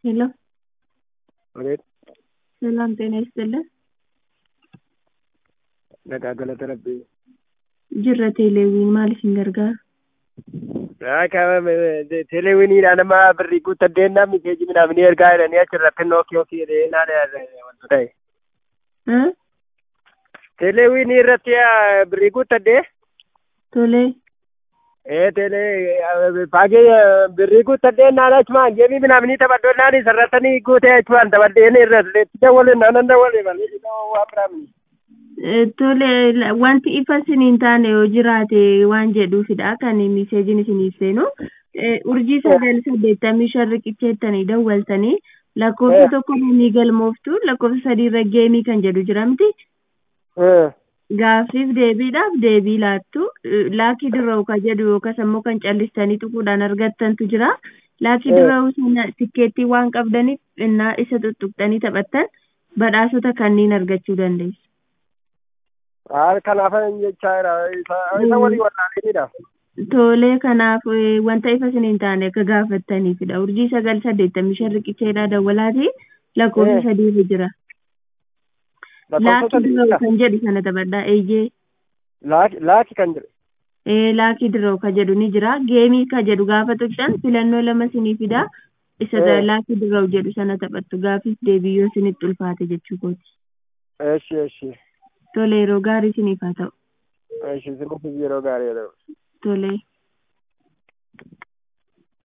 ሄሎ አቤት ሰላም ጤና ይስጥልን nagaa galata rabbii jirra teeleewwiin maaliif hin gargaaru teeleewwiniidha nama birrii guuttaddeennaa mikeeji midhaamini ergaa jedhanii achirratti nookii ofii jedheenaa wantu ta'e Haa? teeleewwinii irratti birrii guuttaddee tolee ee teelee paagee birrii guuttaddeennaan achumaan geemii midhaamini taphaddoonnaan isarrattanii guutee achumaan taphaddeeni irratti dawwalee naanan dawwalee malee waan biraamini Eh, tole la- wanti ifa isiniin taane yoo jiraate waan jedhuufidha kan miseejiin isiniif seenu Eh, urjii sagal saddeettamii shan riqicheettanii dawwaltanii lakkoofsa Eh. tokko ni galmooftu lakkoofsa sadiirra geemii kan jedhu jira miti gaaffiif deebiidhaaf deebii laattu Eh, laakii dirra'u ka jedhu yookas ammoo kan callistanii tuquudhaan argattantu jira laakii Eh. dirra'u sana tikkeettii waan qabdaniif innaa isa tuttuqxanii taphattan badhaasota kanneen argachuu dandeessu. kanaafan jechaa isa isa walii wallaalanidha Tolee kanaaf eh, wanta ifa isiniin taane akka gaafattaniifidha. Urjii sagal saddeettamii shan riqicheedhaa dawwalaati lakkoofsa Eh. sadiirra jira. lakkoofsa Laakii dirra'u sadiidha kan jedhu sana taphadhaa eeyyee. laaki laaki kan jedhu Eh, laakii dirra'u ka jedhu ni jira. Geemii ka jedhu gaafa tuqxan filannoo lama isinii fida. Isa Eh. laakii dirra'u jedhu sana taphattu gaafiif deebii yoo isinitti ulfaate jechuu kooti. eshi eshi Tolee yeroo gaarii isiniif haa ta'u. eshi sinis yeroo gaarii jedhamu Tolee.